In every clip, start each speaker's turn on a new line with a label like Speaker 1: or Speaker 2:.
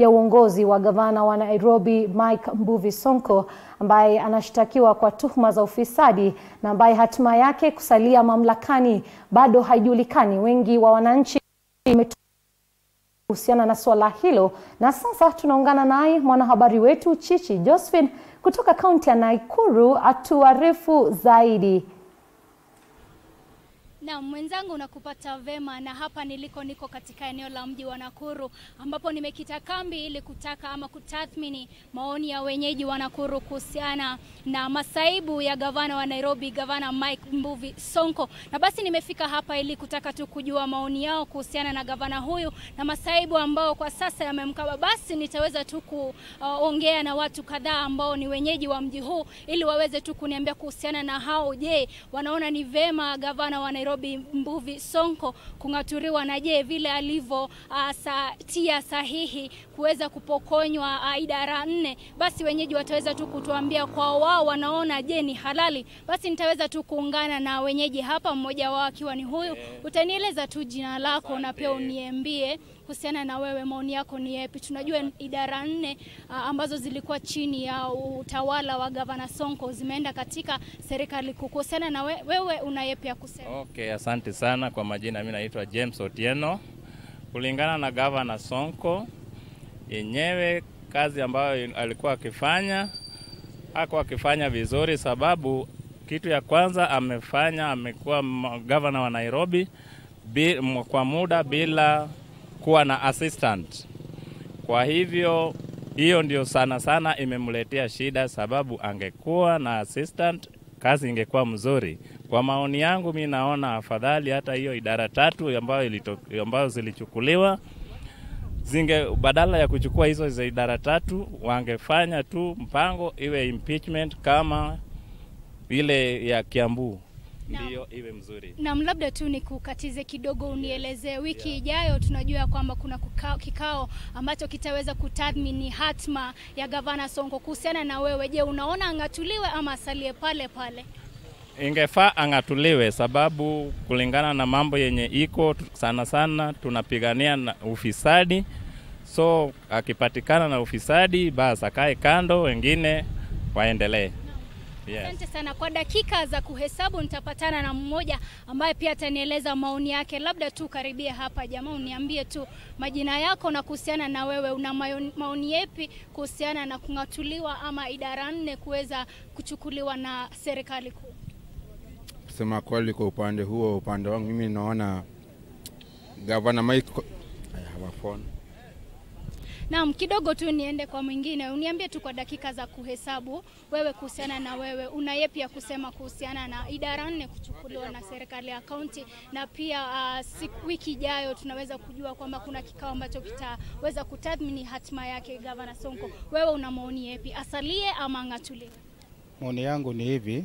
Speaker 1: ya uongozi wa gavana wa Nairobi Mike Mbuvi Sonko ambaye anashtakiwa kwa tuhuma za ufisadi na ambaye hatima yake kusalia mamlakani bado haijulikani. Wengi wa wananchi kuhusiana na suala hilo, na sasa tunaungana naye mwanahabari wetu Chichi Josephine kutoka kaunti ya Nakuru atuarifu zaidi.
Speaker 2: Na mwenzangu nakupata vema, na hapa niliko niko katika eneo la mji wa Nakuru ambapo nimekita kambi ili kutaka ama kutathmini maoni ya wenyeji wa Nakuru kuhusiana na masaibu ya gavana wa Nairobi, gavana Mike Mbuvi Sonko. Na basi nimefika hapa ili kutaka tu kujua maoni yao kuhusiana na gavana huyu na masaibu ambao kwa sasa yamemkaba. Basi nitaweza tu kuongea uh, na watu kadhaa ambao ni wenyeji wa mji huu ili waweze tu kuniambia kuhusiana na hao. Je, wanaona ni vema gavana wa Nairobi Mbuvi Sonko kung'aturiwa na je vile alivyo uh, sa, tia sahihi kuweza kupokonywa uh, idara nne, basi wenyeji wataweza tu kutuambia kwa wao wanaona je ni halali. Basi nitaweza tu kuungana na wenyeji hapa, mmoja wao akiwa ni huyu. Utanieleza tu jina lako na pia uniambie kuhusiana na wewe, maoni yako ni yapi? Tunajua idara nne uh, ambazo zilikuwa chini ya utawala wa gavana Sonko zimeenda katika serikali kuu. Kuhusiana na we, wewe una yapi ya kusema?
Speaker 3: Okay, asante sana kwa majina. Mimi naitwa James Otieno. Kulingana na gavana Sonko yenyewe, kazi ambayo alikuwa akifanya hakuwa akifanya vizuri, sababu kitu ya kwanza amefanya, amekuwa gavana wa Nairobi bi, kwa muda bila kuwa na assistant. Kwa hivyo hiyo ndio sana sana imemletea shida, sababu angekuwa na assistant kazi ingekuwa mzuri. Kwa maoni yangu, mi naona afadhali hata hiyo idara tatu ambayo, ilito, ambayo zilichukuliwa zinge badala ya kuchukua hizo za idara tatu wangefanya tu mpango iwe impeachment kama ile ya Kiambu ndiyo iwe mzuri.
Speaker 2: Naam, labda tu nikukatize kidogo, unielezee wiki yeah, ijayo tunajua kwamba kuna kukao, kikao ambacho kitaweza kutathmini hatma ya gavana Sonko. Kuhusiana na wewe, je, unaona ang'atuliwe ama asalie pale pale?
Speaker 3: Ingefaa ang'atuliwe, sababu kulingana na mambo yenye iko sana sana tunapigania na ufisadi, so akipatikana na ufisadi basi akae kando, wengine waendelee.
Speaker 2: Yes. Asante sana. Kwa dakika za kuhesabu nitapatana na mmoja ambaye pia atanieleza maoni yake. Labda tu karibia hapa jamaa, uniambie tu majina yako na kuhusiana na wewe, una maoni yepi kuhusiana na kung'atuliwa ama idara nne kuweza kuchukuliwa na serikali kuu?
Speaker 4: Kusema kweli, kwa upande huo, upande wangu mimi naona gavana Mike phone
Speaker 2: Naam, kidogo tu niende kwa mwingine, uniambie tu kwa dakika za kuhesabu, wewe kuhusiana na wewe, una yepi ya kusema kuhusiana na idara nne kuchukuliwa na serikali ya kaunti, na pia uh, siku, wiki ijayo tunaweza kujua kwamba kuna kikao ambacho kitaweza kutathmini hatima yake gavana Sonko. Wewe una maoni yepi, asalie ama ang'atuliwe?
Speaker 5: Maoni yangu ni hivi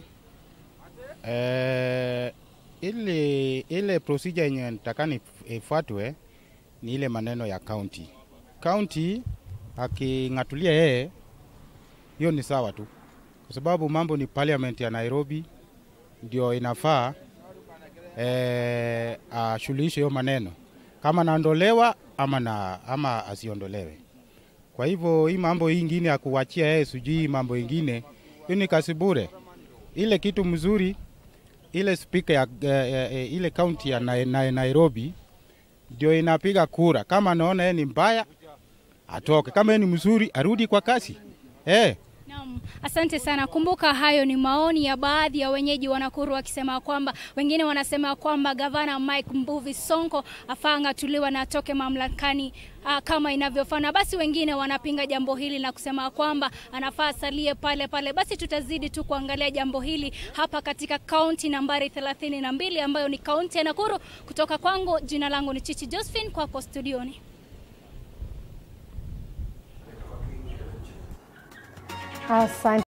Speaker 5: eh, ile ile procedure yenye nitakani ifuatwe ni ile maneno ya kaunti kaunti aking'atulia yeye, hiyo ni sawa tu, kwa sababu mambo ni parliament ya Nairobi ndio inafaa e, ashuluhishe hiyo maneno kama naondolewa ama, na, ama asiondolewe. Kwa hivyo hii mambo hii ingine ya kuwachia yeye sijui mambo ingine, hiyo ni kasi bure. Ile kitu mzuri ile spika ya e, e, ile kaunti ya na, na, Nairobi ndio inapiga kura, kama naona yeye ni mbaya atoke, kama yeye ni mzuri arudi kwa kasi eh.
Speaker 2: Naam, asante sana. Kumbuka hayo ni maoni ya baadhi ya wenyeji wa Nakuru wakisema kwamba wengine wanasema kwamba gavana Mike Mbuvi Sonko afaa ang'atuliwa na atoke mamlakani uh, kama inavyofana. Basi wengine wanapinga jambo hili na kusema kwamba anafaa asalie pale pale. Basi tutazidi tu kuangalia jambo hili hapa katika kaunti nambari thelathini na mbili ambayo ni kaunti ya Nakuru. Kutoka kwangu, jina langu ni Chichi Josephine, kwako studioni.
Speaker 1: Asante.